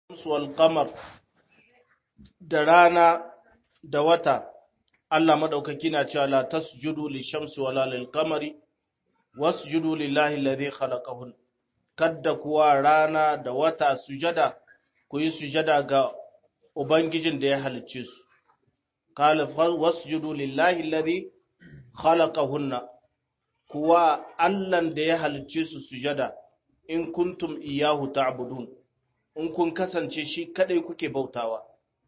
wal qamar da rana da wata Allah madaukaki na cewa la tasjudu lishamsi wala lil qamari wasjudu lillahi alladhi khalaqahun kadda kuwa rana da wata sujada ku yi sujada ga ubangijin da ya halicce su qala wasjudu lillahi alladhi khalaqahunna kuwa Allahn da ya halicce su sujada in kuntum iyahu ta'budun in kun kasance shi kadai kuke bautawa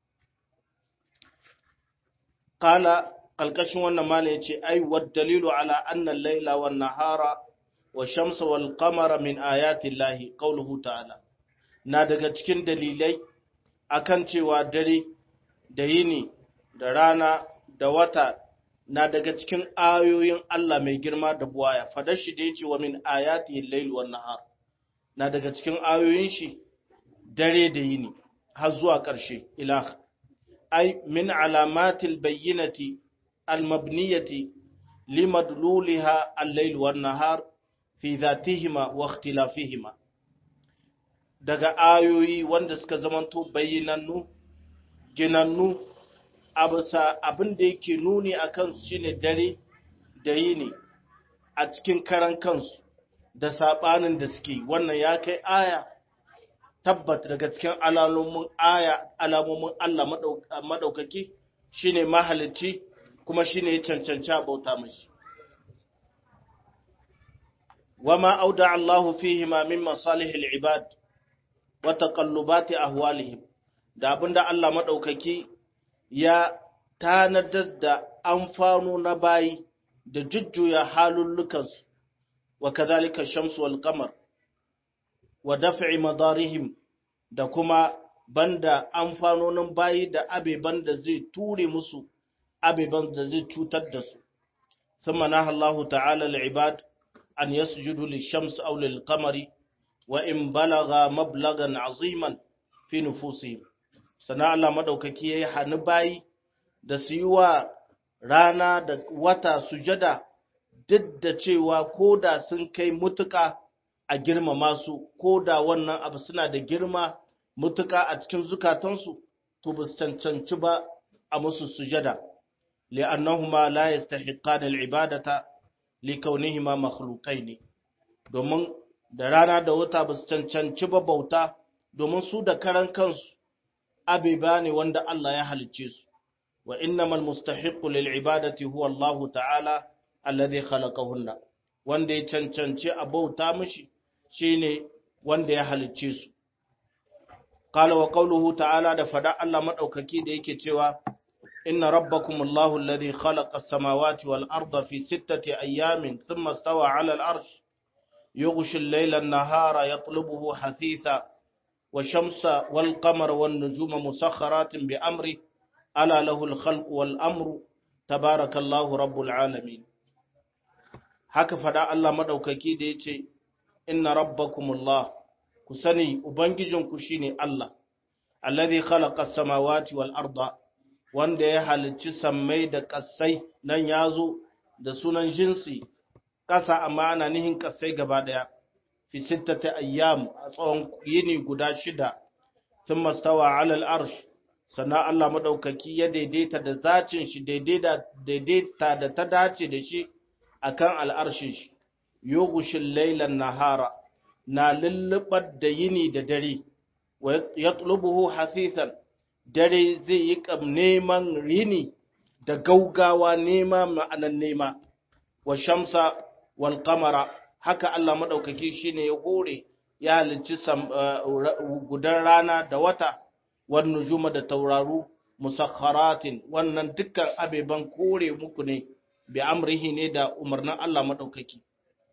qala kalkashin wannan mala yace ai wad dalilu ala anna al-laila wan nahara wa shamsa wal qamara min ayati llahi qawluhu ta'ala na daga cikin dalilai akan cewa dare da yini da rana da wata na daga cikin ayoyin Allah mai girma da buwaya fadar shi da yace wa min ayati al-lail wan nahar na daga cikin ayoyin shi dare da yini har zuwa ƙarshe ilah ai min alamatil bayyinati almabniyati limadluliha al-layl wan nahar fi dhatihima wa ikhtilafihima daga ayoyi wanda suka zamanto bayyinannu ginannu abusa abin da yake nuni akan su shine dare da yini a cikin karan kansu da sabanin da suke wannan ya kai aya tabbat daga cikin alamomin aya alamomin Allah madaukaki shine mahalicci kuma shine ya cancanci bauta mashi wama auda Allah fihi ma min masalih al-ibad wa taqallubati ahwalihim da abinda Allah madaukaki ya tanadar da amfano na bayi da jujjuya halullukansu wa kadhalika shamsu wal qamar wa daf'i madarihim da kuma banda amfanonin bayi da abeban da zai ture musu abeban da zai cutar da su thumma naha Allah ta'ala al-ibad an yasjudu lish-shams aw lil-qamari wa in balagha mablagan aziman fi nufusihim sana Allah madaukaki yayi hani bayi da su yi wa rana da wata sujada duk da cewa ko da sun kai mutuka a girmama su ko da wannan abu suna da girma mutuka a cikin zukatansu to ba su cancanci ba a musu sujada li'annahuma la yastahiqqan al-ibadata likaunihima makhluqain domin da rana da wata ba su cancanci ba bauta domin su da karan kansu abiba ne wanda Allah ya halicce su wa innamal mustahiqqu lil ibadati huwa Allah ta'ala alladhi khalaqahunna wanda ya cancanci a bauta mishi shine wanda ya halicce su qala wa qawluhu ta'ala da fada Allah madaukaki da yake cewa inna rabbakum Allahu alladhi khalaqa as-samawati wal arda fi sittati ayamin thumma istawa 'ala al-'arsh yughshi al-layla an-nahara yatlubuhu hasitha والشمس والقمر والنجوم مسخرات بأمره ألا له الخلق والأمر تبارك الله رب العالمين haka fada Allah madaukaki da yace inna rabbakumullah ku sani ubangijinku shine Allah alladhi khalaqa as-samawati wal arda wanda ya halicci sammai da ƙasai nan yazo da sunan jinsi ƙasa amma ana nihin ƙasai gaba daya fi sittati ayyam a tsawon yini guda shida thumma stawa ala al-arsh sannan Allah madaukaki ya daidaita da zacin shi daidaita da ta dace da shi akan al'arshin shi yughshil laylan nahara na lullubar da yini da dare wa yatlubuhu hasithan dare zai yi kam neman rini da gaugawa nema ma'anan nema wa shamsa wal qamara haka Allah madaukaki shine ya hore ya halicci gudan rana da wata wan nujuma da tauraru musakharatin wannan dukkan abeban kore muku ne bi amrihi ne da umarnin Allah madaukaki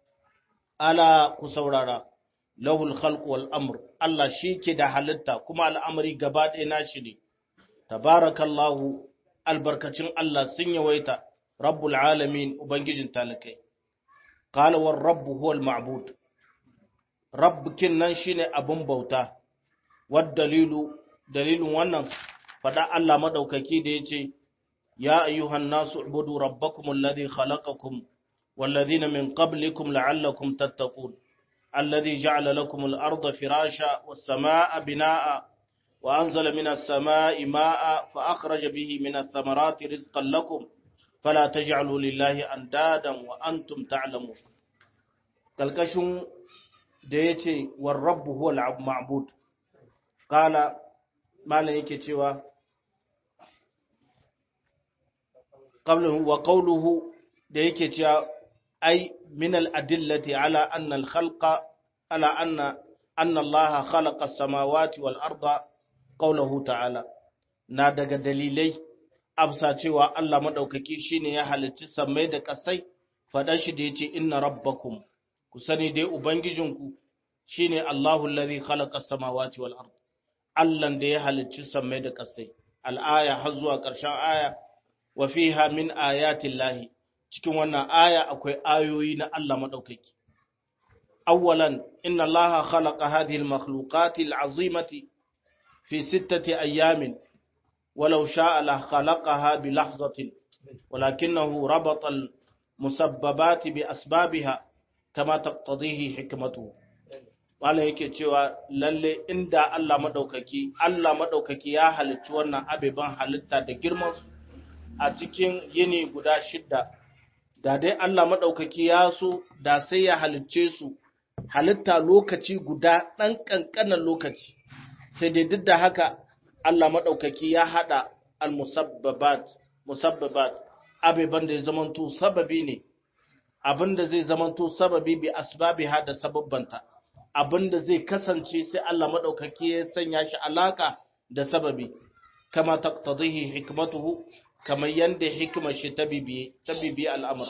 ala ku saurara lahul khalq wal amr Allah shi ke da halitta kuma al'amari gaba ɗaya nashi ne tabarakallahu albarkacin Allah sun yawaita rabbul alamin ubangijin talakai qala war rabbu huwal ma'bud rabbukin nan shine abun bauta wad dalilu dalilin wannan fada Allah madaukaki da yace ya ayyuhan nasu ubudu rabbakum alladhi khalaqakum والذين من قبلكم لعلكم تتقون الذي جعل لكم الأرض فراشا والسماء بناء wa anzala minas sama'i ma'a fa akhraja bihi minat thamarati rizqan lakum fala taj'alu lillahi andadan wa antum ta'lamun kalkashin da yace war rabbu huwa al-ma'bud qala malan yake cewa qablahu wa qawluhu da yake cewa ai min al-adillati ala anna al-khalqa ala anna anna Allah khalaqa as-samawati wal arda qawluhu ta'ala na daga dalilai absa cewa Allah madaukaki shine ya halicci samai da kasai faɗa shi da yace inna rabbakum ku sani dai ubangijinku shine Allahu allazi khalaqa as-samawati wal ard Allah da ya halicci samai da kasai al-aya har zuwa ƙarshen aya wa fiha min ayati llahi cikin wannan aya akwai ayoyi na Allah madaukaki awwalan inna allaha khalaqa hadhihi al-makhluqati al-azimati fi sittati ayamin ولو شاء لخلقها بلحظة ولكنه ربط المسببات بأسبابها كما تقتضيه حكمته wala yake cewa lalle inda Allah madaukaki Allah madaukaki ya halicci wannan abeban halitta da girman a cikin yini guda shidda da dai Allah madaukaki ya so da sai ya halicce su halitta lokaci guda ɗan ƙanƙanan lokaci sai dai duk da haka Allah maɗaukaki ya haɗa al-musabbabat musabbabat abeban da ya zamanto sababi ne abinda zai zamanto sababi bi asbabiha da sababbanta abinda zai kasance sai Allah maɗaukaki ya sanya shi alaka da sababi kama taqtadihi hikmatuhu kamar yanda hikimar shi ta bibiye ta bibiye al'amur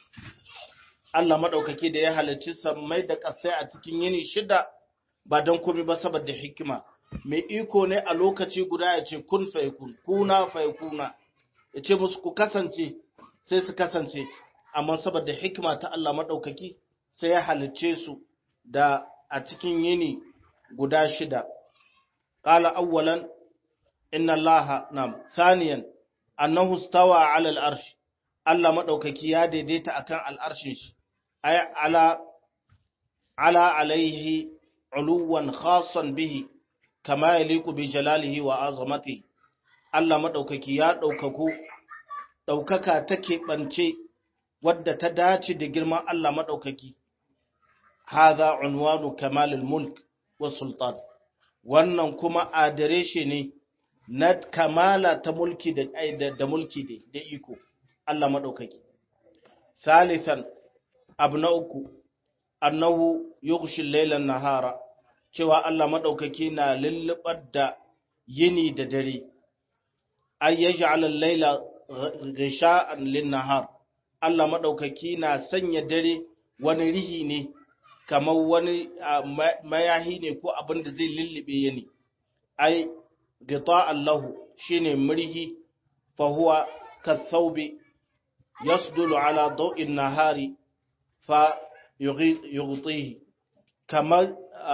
Allah maɗaukaki da ya halarci sammai da ƙasai a cikin yini shida ba don komai ba saboda hikima mai iko ne a lokaci guda ya ce kun faikun kuna faikuna ya ce musu ku kasance sai su kasance amma saboda hikima ta Allah maɗaukaki sai ya halicce su da a cikin yini guda shida ƙala awwalan inna Allah nam thaniyan annahu stawa ala al-arsh Allah maɗaukaki ya daidaita akan al'arshin shi ay ala ala alaihi uluwan khasan bihi kama ya liku bi jalalihi wa azamati Allah maɗaukaki ya ɗaukaku ɗaukaka ta keɓance wadda ta dace da girman Allah maɗaukaki haza unwanu kamalul mulk wa sultan wannan kuma adireshe ne na kamala ta mulki da da mulki da iko Allah maɗaukaki thalithan abu na uku annahu yughshi laylan nahara cewa Allah maɗaukaki na lullubar da yini da dare, an ya ja'ala laila gisha'an linnahar, Allah maɗaukaki na sanya dare wani rihi ne, kamar wani mayahi ne ko abin da zai lullube yini. Ai, gita Allahu shi ne murhi, fahuwa kathaubi, yasdulu ala dau'in nahari fa yughtihi kamar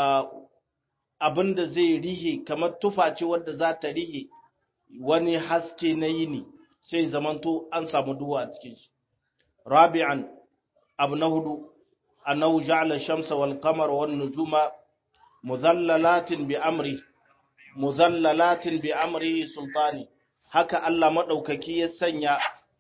abin da zai rihe kamar tufa ce wadda za ta rihe wani haske na yini sai zamanto an samu duwa a cikin shi rabi'an abu na hudu annahu ja'ala shamsa wal qamara wan nujuma muzallalatin bi amri muzallalatin bi amri sultani haka Allah madaukaki ya sanya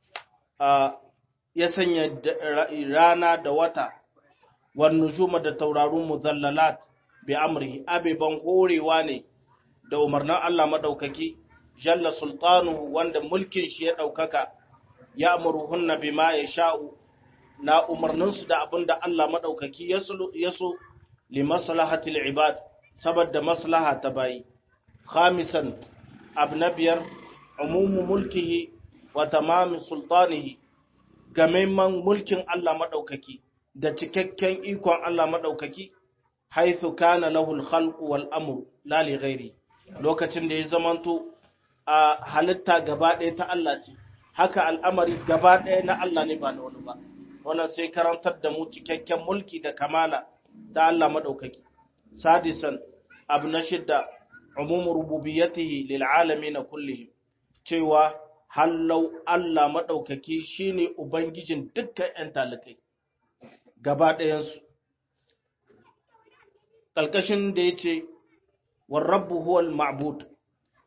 ya sanya rana da wata wan nujuma da taurarun muzallalat bi amrihi abiban horewa ne da umarnin Allah madaukaki jalla sultanu wanda mulkin shi ya daukaka ya amuruhunna bima yasha'u na umarnin su da abinda Allah madaukaki ya so li maslahatil ibad saboda maslaha ta bayi khamisan abnabiyar umumu mulkihi wa tamam sultanihi gamaiman mulkin Allah madaukaki da cikakken ikon Allah madaukaki haithu kana lahul khalqu wal amru la li ghairi lokacin da ya zamanto a halitta gaba ɗaya ta Allah ce haka al'amari gaba ɗaya na Allah ne ba na wani ba wannan sai karantar da mu cikakken mulki da kamala da Allah madaukaki sadisan abu na shidda umumu rububiyyatihi lil alamin kullihim cewa hallau Allah madaukaki shine ubangijin dukkan ƴan talakai gaba ɗayansu ƙalƙashin da ya ce, warrabu huwal ma'bud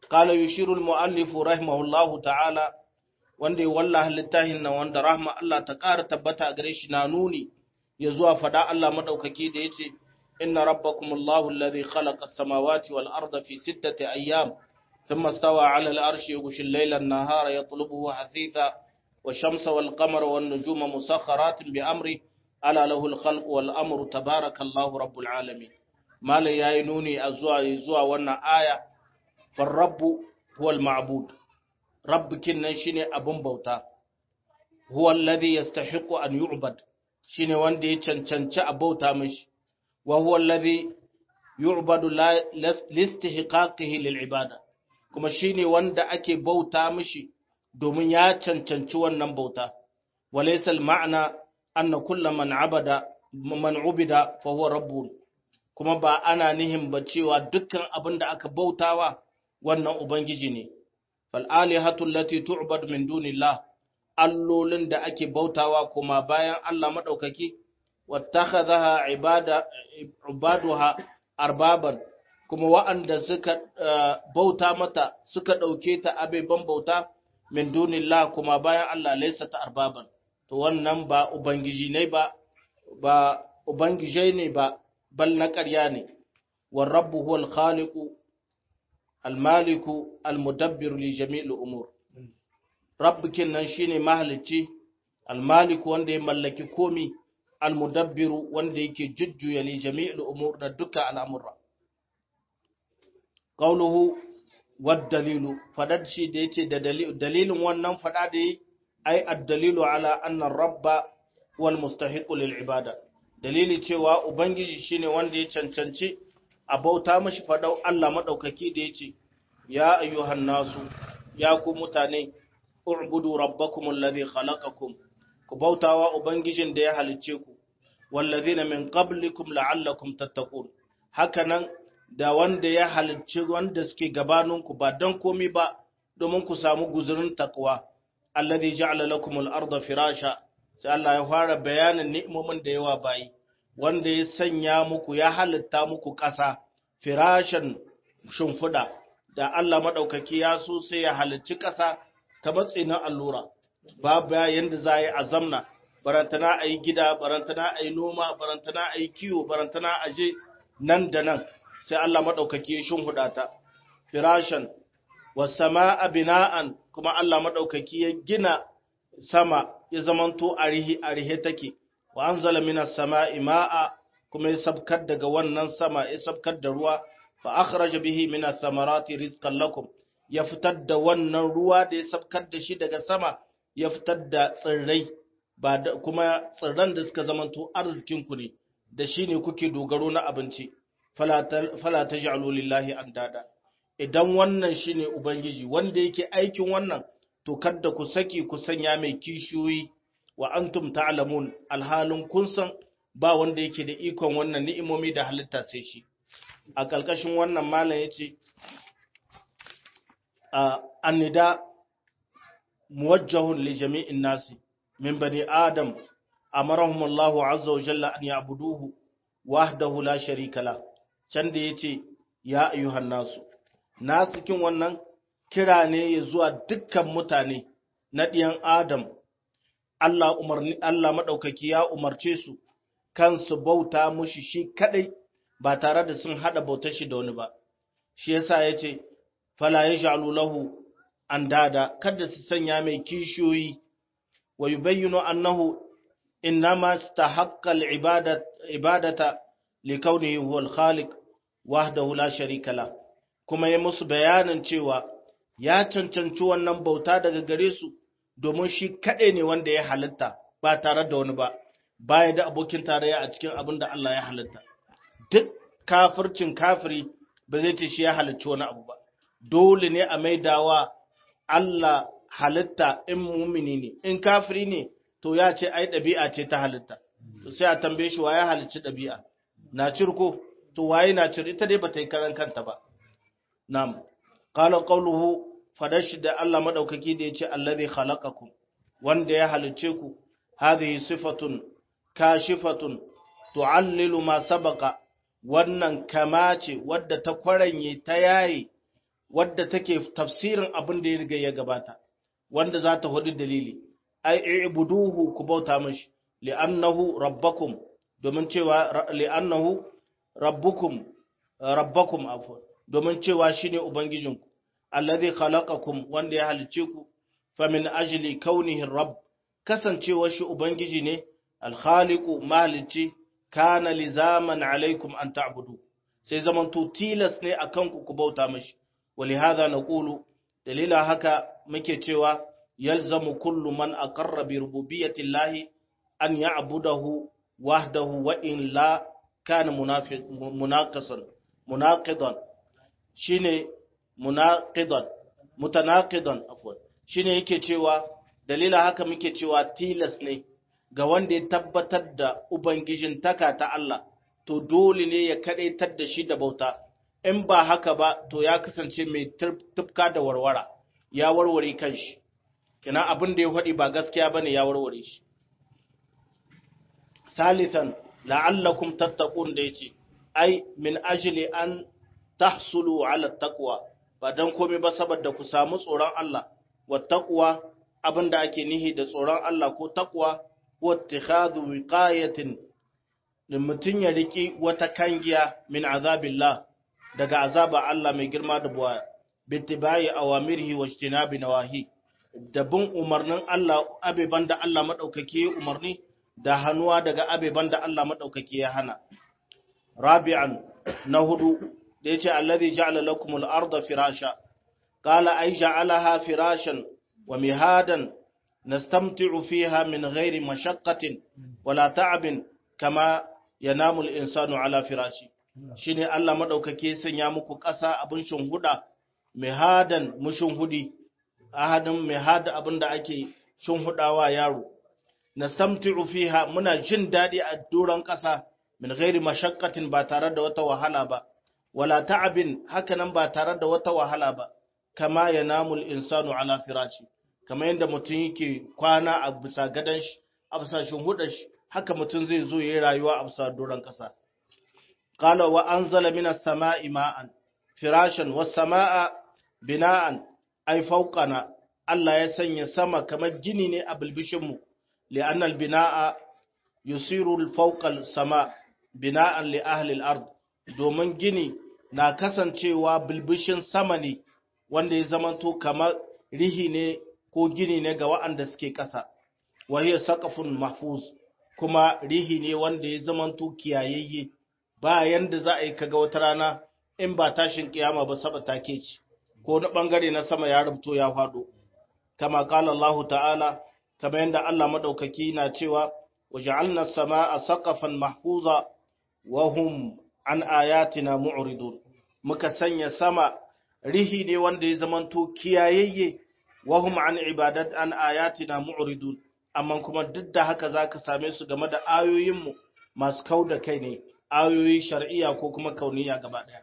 qala yushiru al-muallif rahimahullahu ta'ala wanda ya wallaha littafin nan wanda rahma Allah ta ƙara tabbata a gare shi na nuni ya zuwa fada Allah madaukaki da yace inna rabbakumullahu alladhi khalaqa as-samawati wal arda fi sittati ayyam thumma stawa 'ala al-arshi yughshi al-layla an-nahara yatlubuhu hasitha wash-shamsa wal-qamara wan-nujuma musakhkharatin bi amri ala lahu al-khalqu wal-amru tabarakallahu rabbul alamin malai yayi nuni a zuwa zuwa wannan aya far rabbu huwa al-ma'bud rabbikin nan shine abun bauta huwa alladhi yastahiqu an yu'bad shine wanda ya cancanci a bauta mishi wa huwa alladhi yu'badu listihqaqihi lil ibada kuma shine wanda ake bauta mishi domin ya cancanci wannan bauta walaysa al ma'na anna kullu man abada man ubida fa huwa rabbun kuma ba ana nihin ba cewa dukkan abin da aka bautawa wannan ubangiji ne fal'alihatu allati tu'bad min dunillah allolin da ake bautawa kuma bayan Allah madaukaki wattakhadha ibada ibaduha arbaban kuma wa'anda suka bauta mata suka dauke ta abeban bauta min dunillah kuma bayan Allah laysa ta arbaban to wannan ba ubangiji ne ba ba ubangijai ne ba bal na ƙarya ne war rabbu huwal khaliqu almaliku almudabbiru li jami'il umur rabbikin nan shine mahalicci almaliku wanda ya mallaki komi almudabbiru wanda yake jujjuya li jami'il umur da duka al'amura qawluhu wad dalilu fadad shi da yace da dalilin wannan fada da yi ai ad-dalilu ala anna rabba wal mustahiqu lil ibada dalili cewa ubangiji shine wanda ya cancanci a bauta mashi faɗau Allah maɗaukaki da ya ce, Ya ayyuhan nasu, ya ku mutane, u'budu rabbakum alladhi khalaqakum ku bautawa ubangijin da ya halicce ku, wallazina min qablikum la'allakum tattaqun. Hakanan da wanda ya halicci wanda suke gabaninku ba don komi ba domin ku samu guzurin takwa, alladhi ja'ala lakum al-ardha firasha. Sai Allah ya fara bayanin ni'imomin da yawa bayi. wanda ya sanya muku ya halitta muku ƙasa firashin shimfiɗa da Allah maɗaukaki ya so sai ya halicci ƙasa ta matsi na allura babu yadda za a yi a zamna barantana a yi gida barantana a yi noma barantana a yi kiwo barantana a je nan da nan sai Allah maɗaukaki ya shimfiɗa ta firashin wasama a bina'an kuma Allah maɗaukaki ya gina sama ya zamanto a rihe take wa anzala minas sama'i ma'a kuma ya sabkar daga wannan sama ya sabkar da ruwa fa akhraja bihi minas samarati rizqan lakum ya fitar da wannan ruwa da ya sabkar da shi daga sama ya fitar da tsirrai ba da kuma tsirran da suka zamanto arzikin ku ne da shi ne kuke dogaro na abinci fala taj'alu lillahi andada idan wannan shine ubangiji wanda yake aikin wannan to kada ku saki ku sanya mai kishiyoyi wa antum ta'lamun alhalin kun san ba wanda yake da ikon wannan ni'imomi da halitta sai shi a kalkashin wannan malam yace annida muwajjahun li jami'in nasi min bani adam amarahum Allah azza wa jalla an ya'buduhu wahdahu la sharika la can da yace ya ayyuhan nasu nasikin wannan kira ne ya zuwa dukkan mutane na ɗiyan adam Allah umarni Allah madaukaki ya umarce su kansu bauta mushi shi kadai ba tare da sun hada bautar shi da wani ba shi yasa yace fala yaj'alu lahu andada kada su sanya mai kishiyoyi wa yubayyinu annahu innama istahaqqa al-ibadata ibadata likawnihi huwa al-khaliq wahdahu la sharika la kuma ya musu bayanin cewa ya cancanci wannan bauta daga gare su domin shi kaɗai ne wanda ya halitta ba tare da wani ba baya da abokin tarayya a cikin abin da Allah ya halitta duk kafircin kafiri ba zai ce shi ya halicci wani abu ba dole ne a maidawa Allah halitta in mumini ne in kafiri ne to ya ce ai ɗabi'a ce ta halitta to sai a tambaye shi wa ya halicci ɗabi'a na cirko to waye na cir ita dai ba ta yi karan kanta ba na'am qala qawluhu fadashi da Allah madaukaki da yace allazi khalaqakum wanda ya halicce ku hadhihi sifatun kashifatun tu'allilu ma sabaqa wannan kama ce wadda ta kwaranye ta yayi wadda take tafsirin abin da ya riga ya gabata wanda za ta hudu dalili ai ibuduhu ku bauta mashi li'annahu rabbakum domin cewa li'annahu rabbukum rabbakum afwan domin cewa shine ubangijinku allazi khalaqakum wanda ya halice ku famin ajli kaunihi rabb kasancewar shi ubangiji ne alkhaliqu malici kana lizaman alaikum an ta'budu sai zaman to tilas ne akan ku ku bauta mashi ولهذا نقول دليل haka muke cewa yalzamu kullu man aqarra bi rububiyyati llahi an ya'budahu wahdahu wa in la kana munafiq munaqisan munaqidan shine munaqidan mutanaqidan afwan shine yake cewa dalila haka muke cewa tilas ne ga wanda ya tabbatar da ubangijin taka ta Allah to dole ne ya kadaitar da shi da bauta in ba haka ba to ya kasance mai tufka da warwara ya warware kanshi kina abin da ya faɗi ba gaskiya bane ya warware shi salisan la'allakum tattaqun da yace ai min ajli an tahsulu ala taqwa ba dan komai ba saboda ku samu tsoron Allah wa taqwa abinda ake nihi da tsoron Allah ko taqwa wa ittikhadhu wiqayatin din mutun ya riki wata kangiya min azabillah daga azaba Allah mai girma da buwa bittibai awamirhi wa ijtinabi nawahi da bin umarnin Allah abeban da Allah madaukake umarni da hannuwa daga abeban da Allah madaukake ya hana rabi'an na hudu da yace allazi ja'ala lakumul arda firasha qala ay ja'alaha firashan wa mihadan nastamti'u fiha min ghairi mashaqqatin wala ta'abin kama yanamu al-insanu ala firashi shine Allah madaukake sanya muku ƙasa abin shunhuda mihadan mushunhudi ahadin mihada abin da ake shunhudawa yaro nastamti'u fiha muna jin dadi a doron ƙasa min ghairi mashaqqatin ba tare da wata wahala ba wala ta'abin hakanan ba tare da wata wahala ba kama yanamu al-insanu ala firashi kama yanda mutum yake kwana a bisa gadan shi a bisa shunhudar shi haka mutum zai zo yayi rayuwa a bisa doron ƙasa قال وأنزل من السماء ماء فراشا والسماء بناء أي فوقنا الله يسني سما كما جنيني أبل بشمو لأن البناء يصير الفوق السماء بناء لأهل الأرض domin gini na kasancewa bilbishin sama ne wanda ya zamanto kamar rihi ne ko gini ne ga wa'anda suke ƙasa wahiyar saƙafin mahfuz kuma rihi ne wanda ya zamanto kiyayayye ba yanda za a yi kaga wata rana in ba tashin kiyama ba saba take ci ko na bangare na sama ya rubuto ya fado kama kala Allah ta'ala kama yanda Allah madaukaki na cewa waja'alna as-samaa saqafan mahfuza wa hum an ayatina mu'ridun muka sanya sama rihi ne wanda ya zamanto kiyayayye wa hum an ibadat an ayatina mu'ridun amma kuma duk da haka zaka same su game da ayoyinmu masu kauda kai ne ayoyi shar'iyya ko kuma kauniya gaba ɗaya.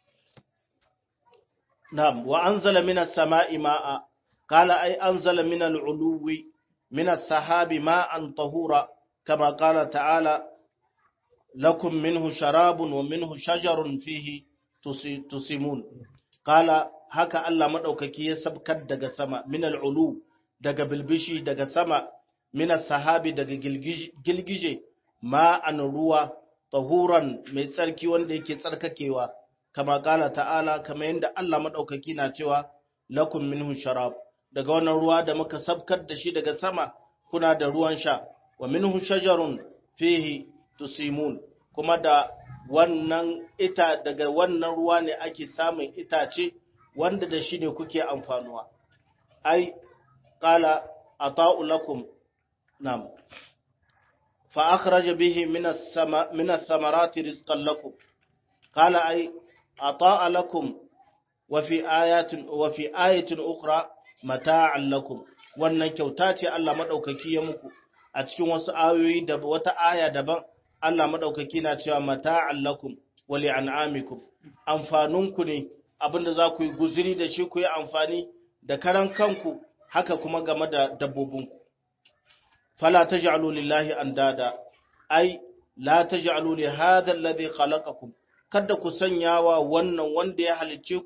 Na'am, wa anzala minas sama'i ma'a, kala ai anzala minal uluwi, minas sahabi ma'an tahura, kama kala ta'ala, lakum minhu sharabun wa minhu shajarun fihi tusimun. Kala haka Allah maɗaukaki ya sabkar daga sama, minal ulu, daga bilbishi daga sama, minas sahabi daga gilgije, ma'an ruwa, tahuran mai tsarki wanda yake tsarkakewa kama kala ta'ala kama yadda Allah maɗaukaki na cewa lakum minhu sharab daga wannan ruwa da muka sabkar da shi daga sama kuna da ruwan sha wa minhu shajarun fihi tusimun kuma da wannan ita daga wannan ruwa ne ake samun itace wanda da shi ne kuke amfanuwa ai qala ata'u lakum nam فأخرج به من السما من الثمرات رزقا لكم قال أي أطاء لكم وفي آيات وفي آية أخرى متاعا لكم wannan kyauta ce Allah madaukaki ya muku a cikin wasu ayoyi da wata aya daban Allah madaukaki na cewa mata'an lakum wa li'an'amikum amfanunku ne abinda za ku yi guziri da shi ku yi amfani da karan kanku haka kuma game da dabbobinku فلا تجعلوا لله اندادا اي لا تجعلوا لهذا الذي خلقكم kada ku sanyawa wannan wanda ya halicce ku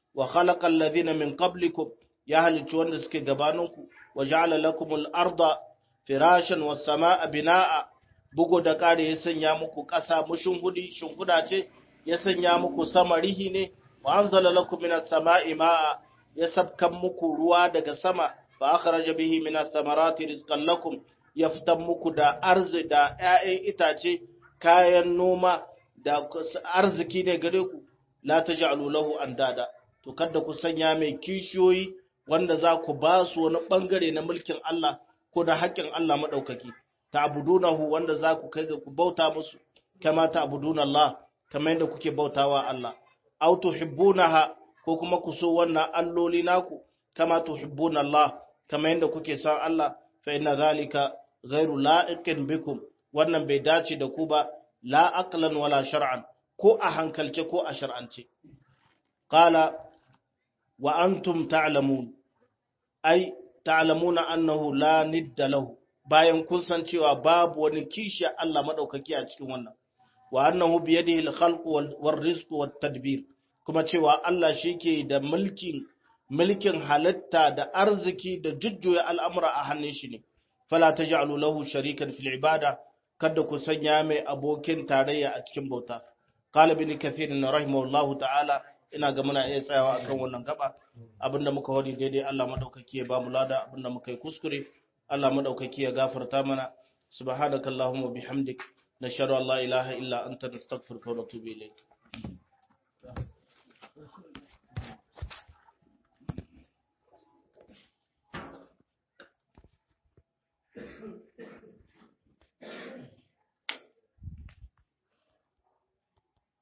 wa khalaqa alladhina min qablikum ya halicci wanda suke gabaninku wa ja'ala lakumul arda firashan was samaa binaa bugu da kare ya sanya muku ƙasa mushin hudi shinkuda ce ya sanya muku sama rihi ne wa anzala lakum minas samaa'i ma'a ya sabkan muku ruwa daga sama fa akhraja bihi minas samarati rizqan lakum ya fitan muku da arzi da ƴaƴan itace kayan noma da arziki ne gare ku la taj'alu lahu andada to kada ku sanya mai kishiyoyi wanda za ku ba su wani bangare na mulkin Allah ko da haƙƙin Allah madaukaki ta'budunahu wanda za ku kai ga ku bauta musu kama ta'buduna Allah kamar yadda kuke bautawa Allah aw tuhibbunaha ko kuma ku so wannan alloli naku kama tuhibbuna Allah kamar yadda kuke son Allah fa inna zalika ghairu la'iqin bikum wannan bai dace da ku ba la aqlan wala shar'an ko a hankalce ko a shar'ance qala wa antum ta'lamun ai ta'lamuna annahu la nidda lahu bayan kun san cewa babu wani kishi Allah madaukaki a cikin wannan wa annahu bi yadihi al-khalqu wal rizqu wat tadbir kuma cewa Allah shike da mulkin mulkin halitta da arziki da jujjuya al'amura a hannun shi ne fala taj'alu lahu sharikan fil ibada kada ku sanya mai abokin tarayya a cikin bauta qala ibn kathir rahimahullahu ta'ala ina ga muna iya tsayawa akan wannan gaba abinda muka hori daidai Allah madaukaki ya ba mu lada abinda muka yi kuskure Allah madaukaki ya gafarta mana subhanakallahumma bihamdik nashhadu an la ilaha illa anta nastaghfiruka wa natubu ilayk